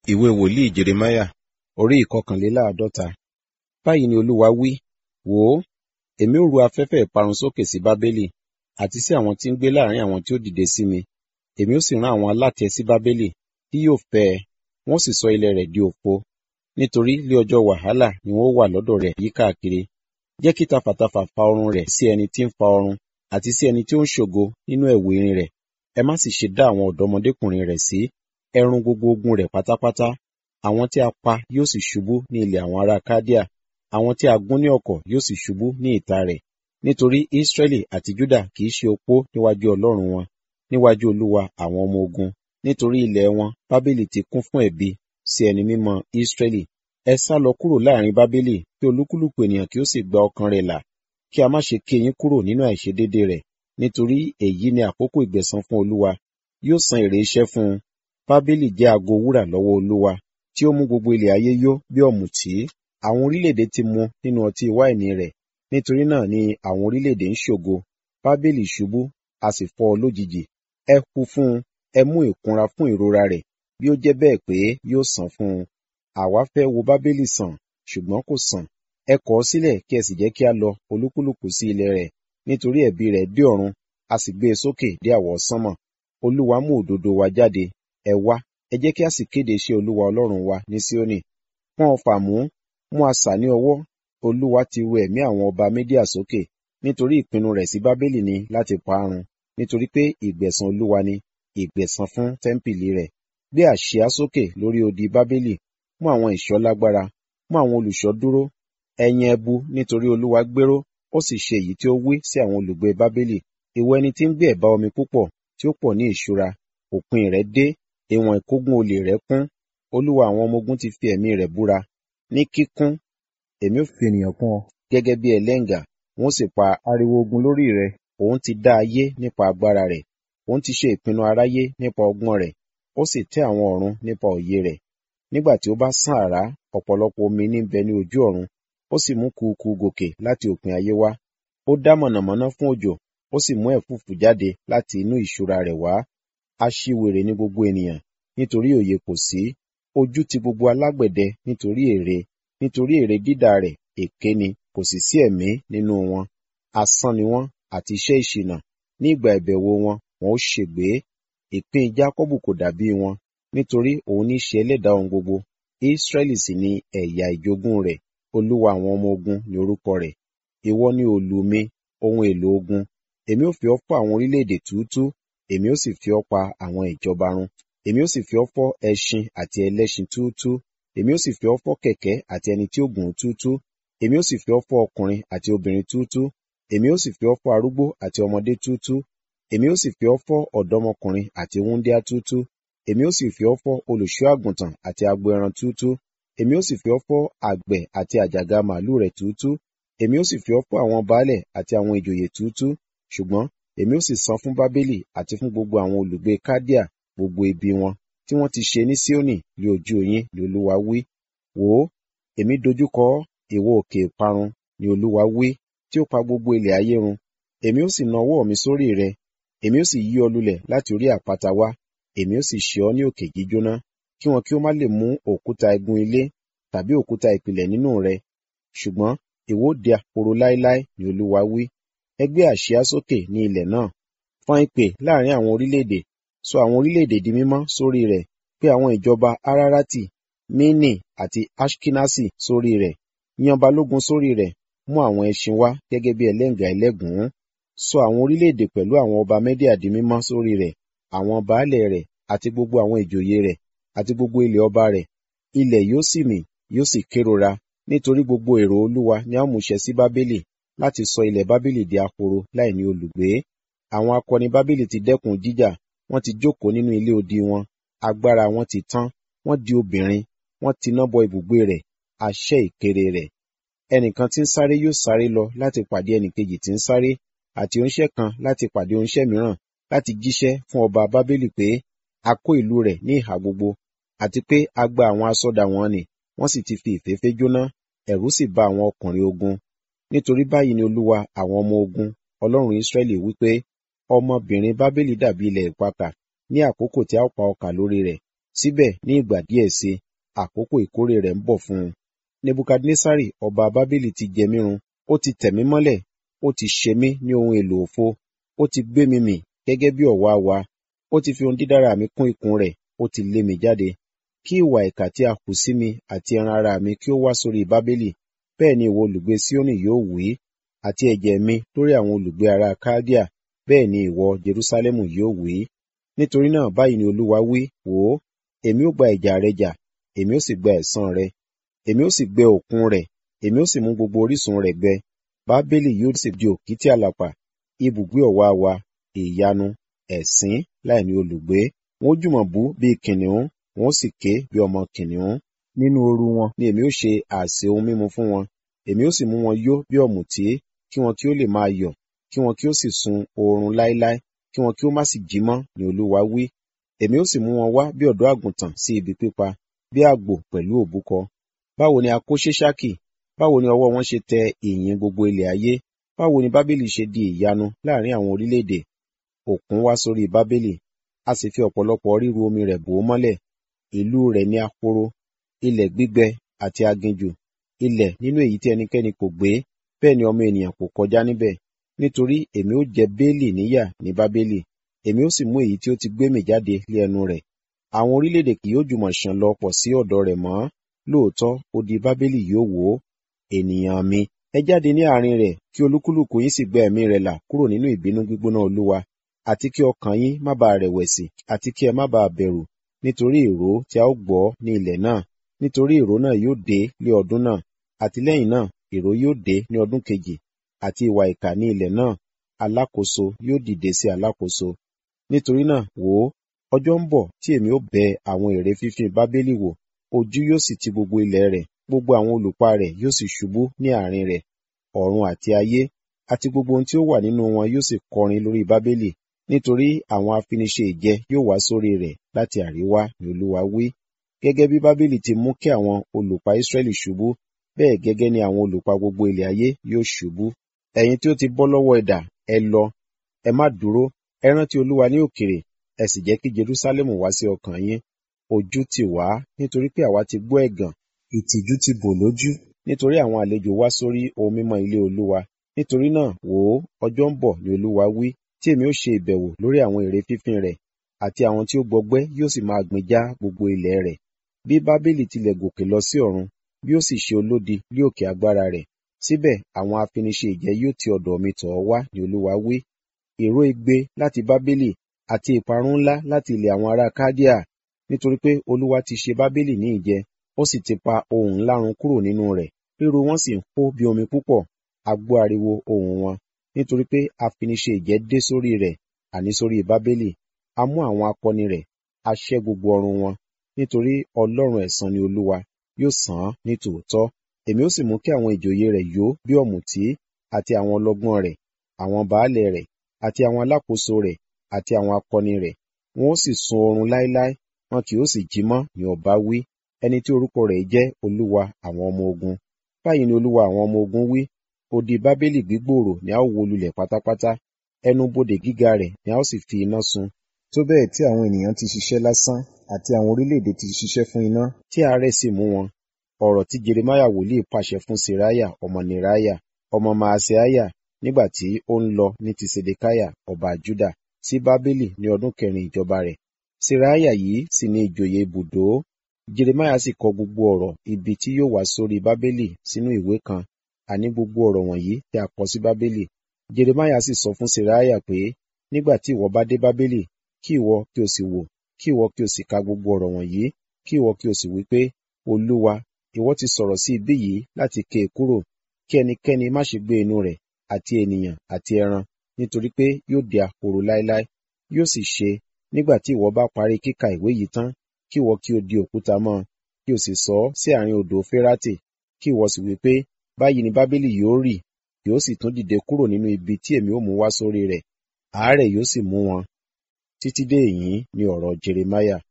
ìwé wòlíì jeremáyà orí ìkọkànléláàádọ́ta báyìí ni olúwa wí wò ó èmi ó ru afẹ́fẹ́ ìparun sókè sí bábélì àti sí àwọn tí ń gbé láàrin àwọn tí ó dìde sí mi èmi ó sì rán àwọn alátẹ sí bábélì tí yóò fẹ́ ẹ wọ́n sì sọ ilẹ̀ rẹ̀ di òfo nítorí lé ọjọ́ wàhálà ni wọ́n wà lọ́dọ̀ rẹ̀ yíkákiri jẹ́ kí tafàtafà fa ọrùn rẹ̀ sí ẹni tí ń fa ọrùn àti sí ẹni tí ó ń ṣògo nínú ẹ̀wù irin rẹ̀ ẹ má sì ṣe dá àwọn ọ̀dọ́mọdékùnrin rẹ̀ sí ẹ run gbogbo ogun rẹ̀ pátápátá àwọn tí a pa yóò sì ṣubú ní ilẹ̀ àwọn ará kádíà àwọn tí a gún ní ọ̀kọ̀ yóò sì ṣubú ní ìta rẹ̀ nítorí Ísírẹ́lì àti Júdà kì í ṣe opó níwájú Ọlọ́run wọn níwájú Olúwa àwọn ọmọ ogun nítorí ilẹ̀ wọn Bábélì ti kún fún ẹ̀bi sí ẹni mímọ́ Ísírẹ́lì ẹ sá lọ kúrò láàrin Bábélì kí olúkúlùkù ènìyàn kí ó sì gba ọkàn rẹ̀ là kí a má ṣe ké yín kúrò nínú àìṣedéédé rẹ̀ nítorí èyí ni àkókò ìgbẹ̀san fún Olúwa yóò san èrè iṣẹ́ fún un Bábélì jẹ́ ago wúrà lọ́wọ́ Olúwa tí ó mú gbogbo ilẹ̀ ayé yó bí ọ̀mùtí àwọn orílẹ̀-èdè ti mu nínú ọtí wáìnì rẹ̀ nítorí náà ni àwọn orílẹ̀-èdè ń ṣògo Bábélì ṣubú a sì fọ́ ọ lójijì ẹ hu fún un ẹ mú ìkunra fún ìrora rẹ̀ bí ó jẹ́ bẹ́ẹ̀ pé yóò sàn fún un àwa fẹ́ wo Bábélì sàn ṣùgbọ́n kò sàn ẹ kọ̀ ọ́ sílẹ̀ kí ẹ sì jẹ́ kí a lọ olúkúlùkù sí ilẹ̀ rẹ̀ nítorí ẹ̀bi rẹ̀ dé ọ̀run a sì gbé e sókè dé àwọsánmọ̀ Olúwa mú òdodo wa jáde ẹ wá ẹ jẹ́ kí a sì kéde iṣẹ́ Olúwa Ọlọ́run wa ní Síónì pọ́n ọfà mú mú asà ní ọwọ́ Olúwa ti ru ẹ̀mí àwọn ọba Médíà sókè nítorí ìpinnu rẹ̀ sí Bábélì ni láti parun nítorí pé ìgbẹ̀san Olúwa ni ìgbẹ̀san fún tẹ́ḿpìlì rẹ̀ gbé àsíá sókè lórí odi Bábélì mú àwọn ìṣọ́ lágbára mú àwọn olùṣọ́ dúró ẹ̀yin ẹbu nítorí Olúwa gbéró ó sì ṣe èyí tí ó wí sí àwọn olùgbé Bábélì ìwọ ẹni tí ń gbé ẹ̀bá omi púpọ̀ tí ó pọ̀ ní ìṣúra òpin rẹ̀ dé ìwọ̀n ìkógun olè rẹ̀ kún Olúwa àwọn ọmọ ogun ti fi ẹ̀mí rẹ̀ búra ní kíkún èmi ò fi ènìyàn kún ọ gẹ́gẹ́ bí ẹlẹ́ngà wọ́n sì pa ariwo ogun lórí rẹ̀ òun ti dá ayé nípa agbára rẹ̀ òun ti ṣe ìpinnu aráyé nípa ọgbọ́n rẹ̀ ó sì tẹ́ àwọn ọ̀run nípa òye rẹ̀ nígbà tí ó bá sán àrá ọ̀pọ̀lọpọ̀ omi ní bẹ ní ojú ọ̀run ó sì mú kùkù gòkè láti òpin ayé wá ó dá mọ̀nàmọ́ná fún òjò ó sì mú ẹ̀fúùfù jáde láti inú ìṣúra rẹ̀ wá aṣiwèrè ní gbogbo ènìyàn nítorí òye kò sí ojú ti gbogbo alágbẹ̀dẹ nítorí èrè nítorí èrè dídà rẹ̀ èké ni kò sì sí ẹ̀mí nínú wọn asán ni wọ́n àti iṣẹ́ ìṣìnà ní ìgbà ìbẹ̀wò wọn wọn ó ṣègbé ìpín Jákọ́bù kò dàbí wọn nítorí òun ní í ṣe ẹlẹ́dàá ohun gbogbo Ísírẹ́lì sì ni ẹ̀yà ìjogún rẹ̀ Olúwa àwọn ọmọ ogun ní orúkọ rẹ̀ ìwọ ni òòlù mi ohun èlò ogun èmi ó fi ọ́ fọ́ àwọn orílẹ̀-èdè túútú èmi ó sì fi ọ́ pa àwọn ìjọba run èmi ó sì fi ọ́ fọ́ ẹṣin àti ẹlẹ́ṣin túútú èmi ó sì fi ọ́ fọ́ kẹ̀kẹ́ àti ẹni tí ó gùn túútú èmi ó sì fi ọ́ fọ́ ọkùnrin àti obìnrin túútú èmi ó sì fi ọ́ fọ́ arúgbó àti ọmọdé túútú èmi ó sì fi ọ́ fọ́ ọ̀dọ́mọkùnrin àti wúńdíá túútú èmi ó sì fi ọ́ fọ́ olùṣọ́ àgùntàn àti agbo ẹran túútú èmi ó sì fi ọ́ fọ́ àgbẹ̀ àti àjàgà màálù rẹ̀ túútú èmi ó sì fi ọ́ fọ́ àwọn baálẹ̀ àti àwọn ìjòyè túútú ṣùgbọ́n èmi ó sì san fún Bábélì àti fún gbogbo àwọn olùgbé Kádíà gbogbo ibi wọn tí wọ́n ti ṣe ní Síónì ní ojú yín ni Olúwa wí wò ó èmi dojúkọ ọ́ ìwọ òkè ìparun ni Olúwa wí tí ó pa gbogbo ilẹ̀ ayé run èmi ó sì na ọwọ́ mi sórí rẹ èmi ó sì yí ọ lulẹ̀ láti orí àpáta wá èmi ó sì ṣe ọ́ ní òkè jíjóná kí wọn kí ó má lè mú òkúta igun ilé tàbí òkúta ìpìlẹ̀ nínú rẹ ṣùgbọ́n ìwọ ó di ahoro láéláé ni Olúwa wí ẹ gbé àsíá sókè ní ilẹ̀ náà fọ́n ìpè láàrin àwọn orílẹ̀-èdè sọ àwọn orílẹ̀-èdè di mímọ́ sórí rẹ̀ pé àwọn ìjọba Ararati Mini àti Ashkinasi sórí rẹ̀ yan balógun sórí rẹ̀ mú àwọn ẹṣin wá gẹ́gẹ́ bí ẹlẹ́ngà ẹlẹ́gùn-ún sọ àwọn orílẹ̀-èdè pẹ̀lú àwọn ọba Mẹ́díà di mímọ́ sórí rẹ̀ àwọn baálẹ̀ rẹ̀ àti gbogbo àwọn ìjòyè rẹ̀ àti gbogbo ilẹ̀ ọba rẹ̀ ilẹ̀ yóò sì mì yóò sì kérora nítorí gbogbo èrò Olúwa ni a mú ṣẹ sí Bábélì láti sọ ilẹ̀ Bábélì di ahoro láì ní olùgbé àwọn akọni Bábélì ti dẹ́kun jíjà wọ́n ti jókòó nínú ilé odi wọn agbára wọn ti tán wọ́n di obìnrin wọ́n ti ná bọ ibùgbé rẹ̀ àṣẹ ìkéré rẹ̀ ẹnìkan tí ń sáré yóò sáré lọ láti pàdé ẹnìkejì tí ń sáré àti oníṣẹ́ kan láti pàdé oníṣẹ́ mìíràn láti jíṣẹ́ fún ọba Bábélì pé a kó ìlú rẹ̀ ní ìhà gbogbo àti pé a gba àwọn asọ́dà wọn nì wọ́n sì ti fi ìféfé jóná ẹ̀rù sì bà àwọn ọkùnrin ogun nítorí báyìí ni Olúwa àwọn ọmọ ogun Ọlọ́run Ísírẹ́lì wípé ọmọbìnrin Bábélì dàbí ilẹ̀ ìpakà ní àkókò tí a ó pa ọkà lórí rẹ̀ síbẹ̀ ní ìgbà díẹ̀ sí àkókò ìkórè rẹ̀ ń bọ̀ fún un nebukadnesari ọba bábélì ti jẹ mí run ó ti tẹ̀ mí mọ́lẹ̀ ó ti ṣe mí ní ohun èlò òfo ó ti gbé mi mì gẹ́gẹ́ bí ọ̀wàwà ó ti fi ohun dídára mi kún ikùn rẹ̀ ó ti lé mi jáde kí ìwà ìkà tí a hù sí mi àti ẹran ara mi kí ó wá sórí bábélì bẹ́ẹ̀ ni ìwọ olùgbé síónì yóò wí àti ẹ̀jẹ̀ mi lórí àwọn olùgbé ará kádíà bẹ́ẹ̀ ni ìwọ jerúsálẹ́mù yóò wí nítorí náà báyìí ni olúwa wí wò ó èmi ó gba ìjà rẹ jà èmi ó sì gba ẹ̀san rẹ èmi ó sì gbẹ òkun rẹ̀ èmi ó sì mú gbogbo orísun rẹ̀ gbẹ bábélì yóò sì di òkìtì àlàpà ibùgbé ọ̀wàwà ìyanu ẹ̀sín láìní olùgbé wọn ó jùmọ̀ bú bíi kìnìún wọn ó sì ké bí ọmọ kìnìún nínú ooru wọn ni èmi ó ṣe àsè ohun mímu fún wọn èmi ó sì mú wọn yó bí ọ̀mùtí kí wọn kí ó lè máa yọ̀ kí wọn kí ó sì sun oorun láéláé kí wọn kí ó má sì jí mọ́ ni olúwa wí èmi ó sì mú wọn wá bí ọ̀dọ́ àgùntàn sí ibi pípa bí àgbò pẹ̀lú òbúkọ báwo ni a kó ṣéṣákì báwo ni ọwọ́ wọn ṣe tẹ ìyìn gbogbo ilẹ̀ ayé báwo ni bábélì ṣe di ìyanu láàrin àwọn orílẹ̀-èdè òkun wá sórí bábélì a sì fi ọ̀pọ̀lọpọ̀ ríru omi rẹ̀ bò ó mọ́lẹ̀ ìlú rẹ̀ ní ahoro ilẹ̀ gbígbẹ àti aginjù ilẹ̀ nínú èyí tí ẹnikẹ́ni kò gbé bẹ́ẹ̀ ni ọmọ ènìyàn kò kọjá níbẹ̀ nítorí èmi ó jẹ béèlì níyà ní bábélì èmi ó sì mú èyí tí ó ti gbé mì jáde lé ẹnu rẹ̀ àwọn orílẹ̀-èdè kì yóò jùmọ̀ ṣàn lọ pọ̀ sí ọ̀dọ̀ rẹ̀ mọ́ lóòótọ́ odi bábélì yóò wó ènìyàn mi ẹ jáde ní àárín rẹ̀ kí olúkúlùkù yín sì gba ẹ̀mí rẹ̀ là kúrò nínú ìbínú gbígbóná olúwa àti kí ọkàn yín má bàa rẹ̀wẹ̀sì àti kí ẹ má bàa bẹ̀rù nítorí ìró tí a ó gbọ́ ní ilẹ̀ náà nítorí ìró náà yóò dé lé ọdún náà àti lẹ́yìn náà ìró yóò dé ní ọdún kejì àti ìwà ìkà ní ilẹ̀ náà alákòóso yóò dìde sí alákòóso nítorí náà wò ó ọjọ́ ń bọ̀ tí èmi ó bẹ àwọn ère fífín bábélì wò ojú yóò sì ti gbogbo ilẹ̀ rẹ̀ gbogbo àwọn olùpa rẹ̀ yóò sì ṣubú ní àárín rẹ̀ ọ̀run àti ayé àti gbogbo ohun tí ó wà nínú wọn yóò sì kọrin lórí bábélì nítorí àwọn afiniṣe ìjẹ yóò wá sórí rẹ̀ láti àríwá ni olúwa wí gẹ́gẹ́ bí bábélì ti mú kí àwọn olùpa israẹli ṣubú bẹ́ẹ̀ gẹ́gẹ́ ni àwọn olùpa gbogbo ilẹ̀ ayé yóò ṣubú ẹ̀yin tí ó ti bọ́ lọ́wọ́ idà ẹ lọ ẹ má dúró ẹ rántí olúwa ní òkèrè ẹ sì jẹ́ kí jerusalem wá sí ọkàn yín ojú tì wá nítorí pé àwa ti gbọ́ ẹ̀gàn ìtìjú ti bò lójú nítorí àwọn àlejò wá sórí ohun mímọ́ ilé olúwa nítorí náà wò ó ọjọ́ ń bọ̀ ni olúwa wí tí èmi ó ṣe ìbẹ̀wò lórí àwọn ère fífín rẹ̀ àti àwọn tí ó gbọgbẹ́ yóò sì máa gbìn já gbogbo ilẹ̀ rẹ̀ bí bábélì tilẹ̀ gòkè lọ sí ọ̀run bí ó sì ṣe olódi lé òkè agbára rẹ̀ síbẹ̀ àwọn afiniṣe ìjẹ yóò ti ọ̀dọ̀ mi tọ̀ ọ́ wá ni olúwa wí ìró igbe láti bábélì àti ìparun ńlá láti ilẹ̀ àwọn ará kádíà nítorí pé olúwa ti ṣe bábélì ní ìjẹ ó sì ti pa ohùn ńlá run kúrò nínú rẹ̀ ríru wọn sì ń hó bí omi púpọ̀ a gbọ́ ariwo ohùn wọn nítorí pé afiniṣe ìjẹ dé sórí rẹ̀ àní sórí bábélì a mú àwọn akọni rẹ̀ a ṣẹ́ gbogbo ọrùn wọn nítorí ọlọ́run ẹ̀san ni olúwa yóò san án ní tòótọ́ èmi ó sì mú kí àwọn ìjòyè rẹ̀ yó bí ọ̀mùtí àti àwọn ọlọ́gbọ́n rẹ̀ àwọn baálẹ̀ rẹ̀ àti àwọn alákòóso rẹ̀ àti àwọn akọni rẹ̀ wọn ó sì sun oorun láéláé wọn kì ó sì jí mọ́ ní ọba wí ẹni tí orúkọ rẹ̀ jẹ́ olúwa àwọn ọmọ ogun báyìí ni olúwa àwọn ọmọ ogun wí odi bábélì gbígbòòrò ni a ó wó lulẹ̀ pátápátá ẹnu bodè gíga rẹ̀ ni a ó sì fi iná sun tó bẹ́ẹ̀ tí àwọn ènìyàn ti ṣiṣẹ́ lásán àti àwọn orílẹ̀-èdè ti ṣiṣẹ́ fún iná tí àárẹ̀ sì mú wọn ọ̀rọ̀ tí jeremaya wòlíì pàṣẹ fún seraya ọmọ neraya ọmọ maaseaya nígbà tí ó ń lọ ní ti sedekaya ọba juda sí bábélì ní ọdún kẹrin ìjọba rẹ̀ seraya yìí sì ní ìjòyè ibùdó jeremaya sì kọ gbogbo ọ̀rọ̀ ibi tí yóò wá sórí bábélì sínú ìwé kan àní gbogbo ọ̀rọ̀ wọ̀nyí tí a kọ sí bábélì jeremaya sì sọ fún seraya pé nígbà tí ìwọ bá dé bábélì kí ìwọ kí o sì wò kí ìwọ kí o sì ka gbogbo ọ̀rọ̀ wọ̀nyí kí ìwọ kí o sì wí pé olúwa ìwọ ti sọ̀rọ̀ sí ibí yìí láti ké e kúrò kí ẹnikẹ́ni má ṣe gbé inú rẹ̀ àti ènìyàn àti ẹran nítorí pé yóò di ahoro láéláé yóò sì ṣe nígbà tí ìwọ bá parí kíka ìwé yìí tán kí ìwọ kí o di òkúta mọ́ kí o sì sọ ọ́ sí àárín odò férátè kí ìwọ sì wí pé báyìí ni bábélì yóò rì yóò sì tún dìde kúrò nínú ibi tí èmi ó mú wá sórí rẹ̀ àárẹ̀ yóò sì mú wọn títí dé èyí ni ọ̀rọ̀ jeremaya